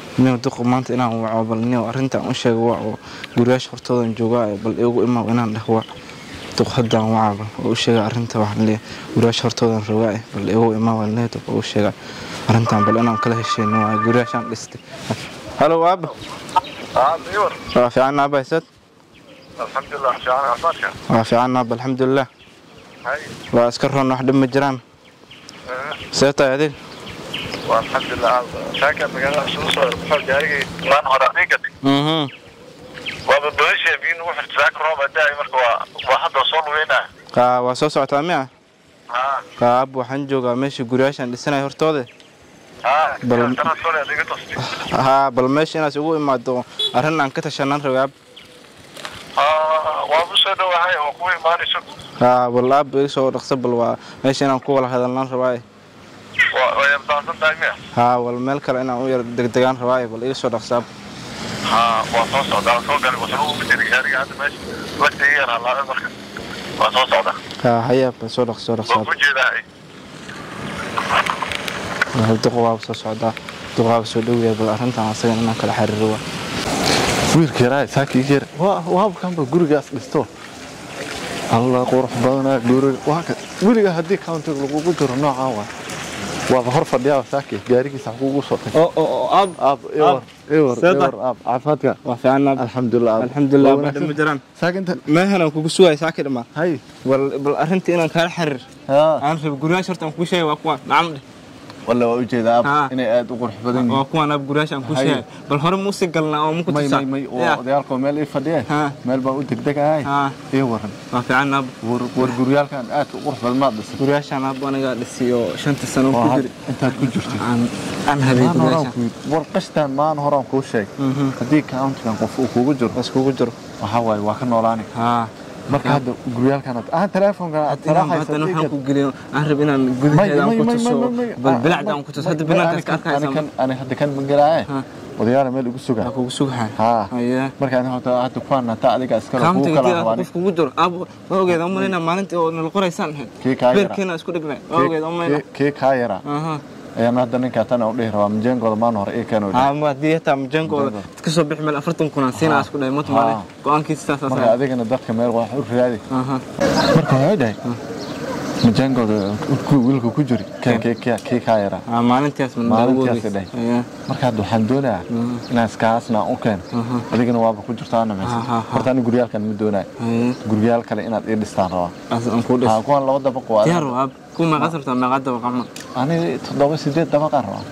nin duq maanta inaan waco bal nin arrintan u sheego waa oo guriyaasha hortoodan joogaa bal igu imaa inaan dheh waa duq haddaan wacaba oo u sheega arrinta waxaan leeyahay guriyaasha hortoodan rogaa bal igu imaa waan leeyahay duq oo u sheega arrintan bal inaan kala hesheyno waa guriyaashaan dhistay halo aaba عامر waa fiican aaba haysad الحمد لله شعار عفاتك waa fiican aaba alxamdulilah هاي waa iska roon wax dhib ma jiraan see tahay adig والحمد لله ساكن مقالة سوسة بحول جاري ما نهار عليك mhm وبدوش يبين وحد ذاك روما داعي مركوا واحد وصل وينا kaa waa soo socotaa miya ها kaa aab waxaan joogaa meesha guriyaashaan dhisanaya hortooda ها بل- ترى سوري هذيك تصدي haa bal meesha inaas ugu imaado arrin aan ka tashanaan rabay aab ها وابوس هذا وهاي وقوي ما نشوف haa bal aab iga soo dhaqso bal waa meesha inaan ku wada hadalnaan rabaaye ويبدأ دائما haa wal meel kale inaan u yar degdegaan rabaaye bal iga soo dhaqso aab ها وصوص ده صوص قال وصلوا بدري جاري هذا ماشي وقت هي على المركز وصوص ده haa hayaa bal soo dhaqso soo dhaqso aab وكوجي ده Waa duq waaba soo socdaa duq waaba soo dhowyahay bal arrintan asaga inaan kala xiriiro waa wiilka yaraa saakii yar waabkanba gurigaas dhisto alla qurux badanaa guriga waa ka weliga haddii countiga lagugu jiro noocaa waa waaba hor fadhiyaa saaki gaarigiisa kugu soo tag oo oo aab aab iwar iwar Seeda? iwar aab caafimaadka waa fiican aab alxamdulilah aab alxamdulilah Waa wax dhib ma wanaagsan. jiraan saaki inta meehan aan kugu sugaya saaki dhamaan hay bal bal arrintii inaan kala xiriir haa aan rabo guriyaasha horta aan kuu sheegay waa kuwan nacam dheh walla waa ujeedaa aab Haa. inay aad u qurux badan waa yihiin kuwan aab guriyaasha aan kuu Hay. sheegay bal hore ma usii galnaa oo ma ku may tusaa may may oo Ya. odayaalkoo meel ii fadhiyeen Haa. meel baan u degdegahay haa ii waran waa fiican aab war war guryaalkan aad u qurux badan maad dhisay guriyaashaan aab aniga dhisiyo shanta sano oo ku had- jiri intaad ku jirtay aan aan habay maan horaan guriyaashaan ku yidhi war qashtaan maan horaan kuu sheeg Mhm. haddii countigan qof uu kugu jiro bas kugu jiro waxaa waaye waa ka noolaani haa marka hadda guryaalkan aad ah teleefonkan aad inaan haddana salaaxaysa waxaan ku geliyo aan rab inaan gudaheeda aan ku tuso bal bilacda aan ku tuso hadda banaankaas ka arkaysa ani hadda kan magalaaye Ha. odayaala meel igu suga waa kugu sugahay haa haye marka ani horta hadda kuwaan hata adiga iskale kugu kaamtiga kala hadii rabaani qof kugu jiro aab waa ogeed aan malayna maalintii oo nala qoraysaan ahayd kii kaa yara beerkeena isku dhignay waa ogeed aan malayna Kii- kii kaa yara aha ayaan hadda ninkaa tan u dhihi rabaa majeenkooda maan hore ii keeno haa ma haddii hataa majaankooda Majaankooda. ka soo bixi meel afartan kun aan siinaa isku dhahay mata maale Haa. go-aankiisa saasaas marka adigana dadka meel wax u raadi aha marka waxay dhahay majeenkooda wiilka ku jiri kii- kii- kii- kii kaa yara haa maalintaas man Maalintaas daawoodeys. dhahay. Haye. marka hadda waxaan doonayaa inaan iskaasna u keeno adigana waaba ku jirtaa Ha, ha, namaysa ha. horta ani guryaalkan ma doonayo haye guryaal kale inaad ii dhistaan rabaa as aan kuu dhis haa kuwan laba dabaq waa diyaar waa aab ku meeqaad rabtaa meeqaad dabaq ama ani toddoba sideed dabaqaan rabaa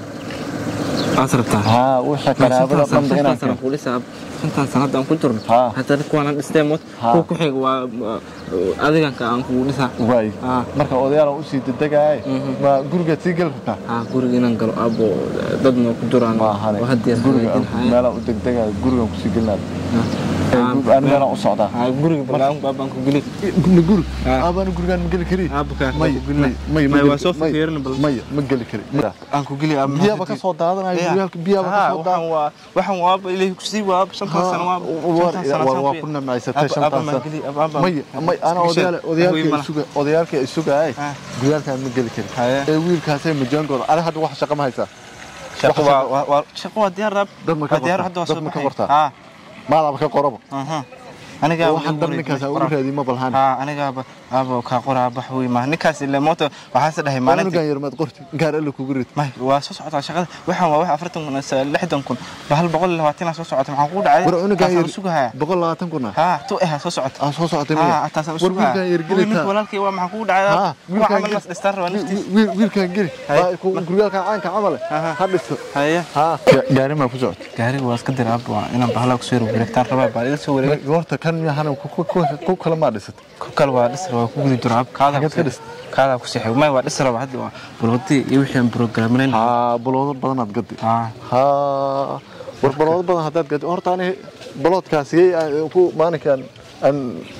aad rabtaa haa wixii qaraabada dhanba inaan keeno ku dhisaa shantan sanad aan ku jirno Haa. haddana kuwaan dhistee mot Haa. kuwa ku xiga waa waa- adiganka aan kugu dhisaa waay Haa. marka odayaal aan usii dedegaaye ma gurigaad sii geli rabtaa haa guriga inaan galo aabo dadna ku jiraan ma ahane oo hadda guriga hagaajin meelaan u degdegaayo gurigaan kusii gelinaad Haa. ani meelaan u socdaa haa guriga balaan baabaan ku geli ma guri Haa. aabaan gurigaan ma geli kari aabukaan may may may may ma waa soo geli- may- fikirin bal maya ma geli kari aan ku geli aab biyaaba ka soo daadanayo guryaalka biyaaba ka soo waxaan waa waxaan waa aaba ilaahay ku sii waa aab shantan sano waa shantan sano waa saan waa fiir. ku namaysatay Aab- shantan aaba maan sano geli, aab- aaba- may may ana Isku sheeg. odayaal odayaalkii Hooyo isuga odayaalkii isugaay Ah. guryaalkaan ma geli kari Haye. ee wiilkaasay majaankooda ada hadda wax shaqo ma haysaa shaqo waa waa- waa shaqo waa diyaar aab Dad ma ka waa diyaar qortaa? hadda waa Dad soo ma ka baxay. qortaa? haa maadaaba ka qoraba aha aniga waxaan dar ninkaas aan ugu raadiy ma balhaan haa aniga aaba kaa qoraa bax wey ma ninkaas ile moota waxaase dhahay maalintii maalinkan yar maad qorti gaar alla kugu rid may waa soo socotaa shaqada waxaan waa wax afartan kun ise lixdan kun ba hal boqol iyo labaatan soo socota maxaan kugu dhacay war cunugan Taasaan yar u sugahaya boqol labaatan kuna haa tu eha soo socota aan soo socotay haa miya taasaan u war sugahaya wiilkan yar Wiil, ninka gelita walaalkay waa maxaan kugu haa dhacay kuwa wiilkan camal nas dhistaan raba naftiis wiilkan geli Haye. Waa ku- guryaalkan caanka camale Aha. ha dhisto haye haa gaari maa ku socota gaariga waa iska dira waa inaan bahala ku soo wareegtaan rabaa baa iga soo wareegay goorta kan miyahana ku kale maa dhisata ku kale waa dhis rabaa ku gudi jiro ab kaada Xageed ka dhis? kaada ku sixay may waa dhis rabaa hadda waa bulwadii iyo wixii aan programinayn haa baloodo badanaad gadi haa haa war baloodo badan haddaad gadi horta ani baloodkaasiyey ku maalinkan aan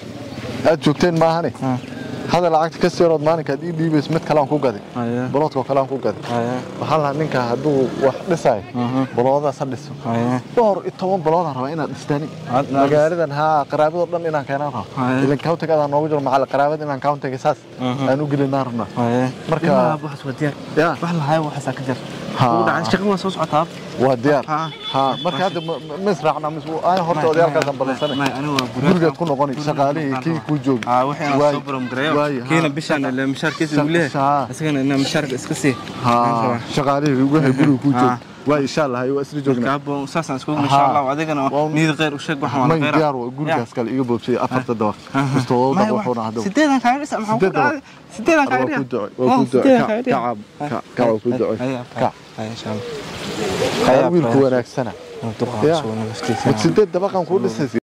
aad joogteen maahane hada lacagta ka seerood maalinkaad ii dhiibays mid kale aan ku gadi haye baloodkoo kale aan ku gadi haye waxaan lahaa ninka hadduu wax dhisayo baloodaas ha dhiso haye dhowr iyo toban baloodaan rabaa inaad dhistaani Aad- magaaladan haa qaraabadoo dhan inaan keenaan rabo Haye. ilan countiga adaan noogu jiro macal qaraabada inaan countiga saas Mhm. aan u gelinaan rabnaa haye Marka- Ilmaha waxaas waa diyaar yaa wax lahaay waxaasaa ka jar Ha. ugu dhacay shaqo waa soo socotaa waa diyaar Ha. ha marka hadda ma- ma- ma israacna mis aan horta odayaalkaasaan ballansanay gurigaad ku noqoni shaqaalihii kii kuu joogi aa wixii aan Waay. soo baramgareeyo Waay, ha. kiina bishaan ile mishaarkiisa uu Shaq- leeyahay ha. isagana inaa mishaarka iska sii ha shaqaalihii wixii guriga kuu Ha. joogi waa insha allah waa isla joognaa kaabo saasaan isku insha Allah adigana Waa- niyad khayr u sheeg waxaan may wada diyaar waa gurigaas kale iga boobsay afarta dabaq mustawada dabaq wuxuuna hadda sideedan kaaga dhisa maxaa ku Sideed dhacay sideedan waa kaaga ku dhisa ducay waa ku ducay ka ka ka waa ku ducay ka insha Allah wiilku wanaagsana duqa Ya. soo naftiisa sideed dabaqan ku dhisay